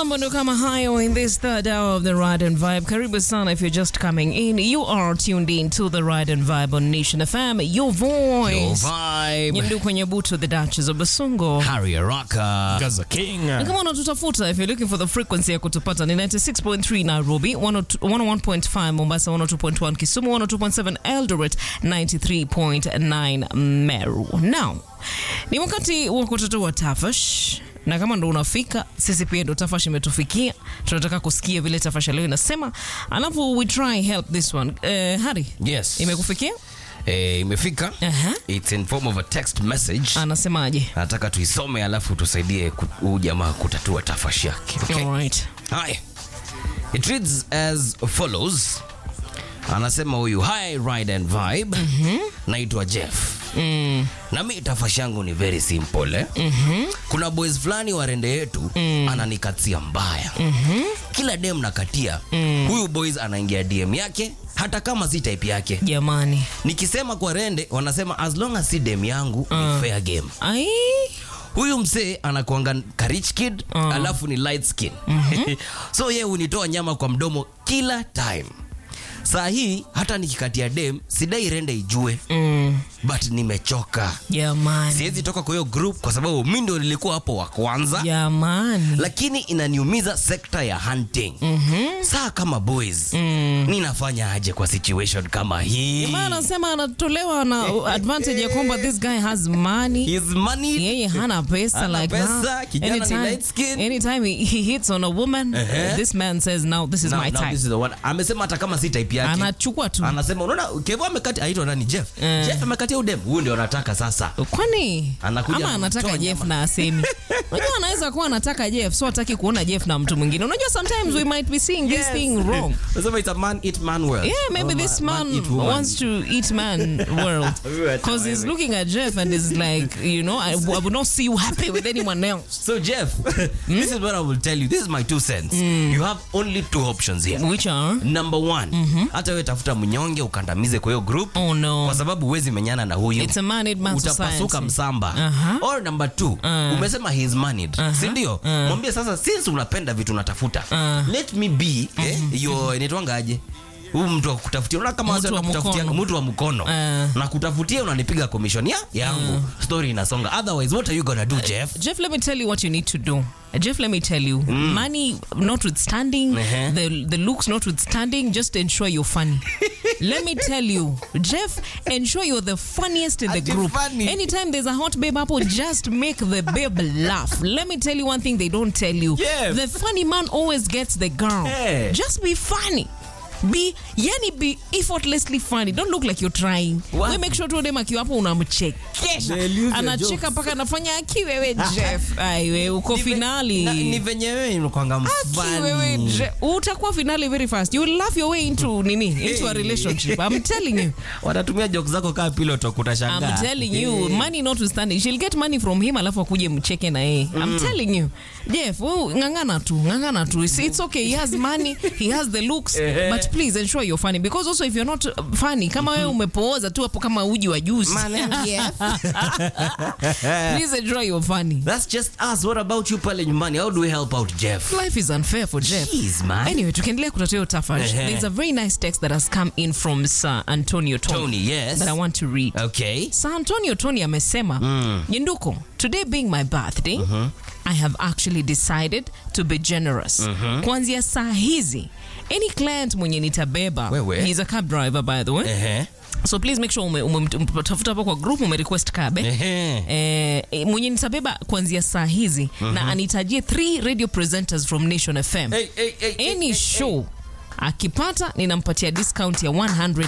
Mambo ndo kama hayo in this third hour of the Ride and Vibe. Karibu sana if you're just coming in. You are tuned in to the Ride and Vibe on Nation FM. Your Your voice. vibe. Nyindu kwenye butu the Duchess of Basungo. Harry Araka. Gaza King. Na kama unatutafuta if you're looking for the frequency ya kutupata ni 96.3 Nairobi, 102 101.5 Mombasa, 102.1 Kisumu, 102.7 Eldoret, 93.9 Meru. Now, ni wakati wa kutatua tafash na kama ndo unafika, sisi pia ndo tafash imetufikia. Tunataka kusikia vile tafash leo inasema, alafu we try help this one. Uh, Hari, Yes. imekufikia? Eh, imefika. Aha. It's in form of a text message. Anasemaje? Nataka tuisome alafu tusaidie ku- huyu jamaa kutatua tafashi yake. Okay? Alright. Hi. It reads as follows. Anasema huyu hi ride and vibe. Naitwa Jeff. Na mi tafashi yangu ni very simple eh? Kuna boys fulani wa rende yetu ananikatia mbaya. Kila dem nakatia huyu boys anaingia DM yake hata kama si type yake. Jamani. Nikisema kwa rende wanasema as long as si dem yangu ni fair game. Ai. Huyu msee anakuanga ka rich kid alafu ni light skin. so ye hunitoa nyama kwa mdomo kila time. Saa hii hata nikikatia dem sidai rende ijue Mm. but nimechoka. Jamani. Siwezi toka kwa hiyo group kwa sababu mi ndo nilikuwa hapo wa kwanza Jamani. lakini inaniumiza sekta ya hunting. Saa kama boys ninafanya aje kwa situation kama hii? Jamaa anasema anatolewa na advantage ya kwamba this guy has money. His money Yeye hana pesa Hana like pesa, that. kijana ni Anytime, light skin. anytime he, he hits on a woman, Ehe. this man says now this is Now- my now time. this is the one. Amesema hata kama si type yake Anachukua tu. anasema unaona Kevo amekati aitwa nani Jeff Eh. Jeff amekatia udem huyu ndio anataka sasa Kwani Anakuja ama anataka kumtoa Jeff nyama. na asemi. Unajua anaweza kuwa anataka Jeff, so hataki kuona Jeff na mtu mwingine. Unajua sometimes we might be seeing this thing wrong. Anasema it's a man eat man world Yeah, maybe Oh, this man, eat woman. wants to eat man world Wewe because he's wewe. looking at Jeff and is like, you know, I, I would not see you happy with anyone else. So Jeff this is what I will tell you this is my two cents you have only two options here Which are? number one hata wewe tafuta mnyonge ukandamize kwa hiyo group Oh no. kwa sababu huwezi menyana na huyu It's a man-made man utapasuka society. msamba Aha. or number two umesema he is married si ndio mwambie sasa since unapenda vitu unatafuta let me be eh, your inaitwangaje huu mtu wa kutafutia unaona kama Mtu wazee wa wanakutafutia mkono. mtu wa mkono Eh. na kutafutia unanipiga commission ya yangu story inasonga otherwise what are you gonna do Jeff Jeff, let me tell you what you need to do. Jeff, let me tell you, money notwithstanding, Uh-huh. the the looks notwithstanding, just ensure you're funny. let me tell you, Jeff, ensure you're the funniest in the Ati group. funny. Anytime there's a hot babe apple, just make the babe laugh. Let me tell you one thing they don't tell you. Jeff. The funny man always gets the girl. Hey. Just be funny. Be yani be effortlessly funny. Don't look like you're trying. What? We make sure tu dem akiwa hapo unamchekesha. They'll use your Anacheka jokes. mpaka anafanya aki wewe Jeff. Ai wewe uko finali. Na- ni venye wewe unakuanga Aki wewe mfani Je- utakuwa finali very fast. You will laugh your way into nini? Into a Hey. relationship. I'm telling you. watatumia jokes zako kaa pilot I'm kutashangaa telling you, money notwithstanding, she'll get money from him alafu akuje mcheke na yeye. I'm telling you. Jeff, wewe ngangana tu, ngangana tu. It's, it's okay. He has money, he has the looks, Ehe. but please ensure you're funny because also if you're not uh, funny, kama wewe umepooza tu hapo kama uji wa juice. please ensure you're funny. That's just us. What about you pale nyumbani? How do we help out Jeff? Life is unfair for Jeff. Jeez, man. Anyway, tukiendelea kutatua hiyo tafash. Ehe. There's a very nice text that has come in from Sir Antonio Tony, Tony, yes. that I want to read. Okay. Sir Antonio Tony amesema Nyenduko, today being my birthday I have actually decided to be generous. Kuanzia saa hizi any client mwenye nitabeba Wewe. he's a cab driver by the way Ehe. so please make sure ume- ume- umetafuta hapo kwa group ume request cab eh? Ehe. Eh, eh, mwenye nitabeba kuanzia saa hizi na anitajie three radio presenters from Nation FM Hey, hey, hey, hey, any hey, show akipata ninampatia discount ya 100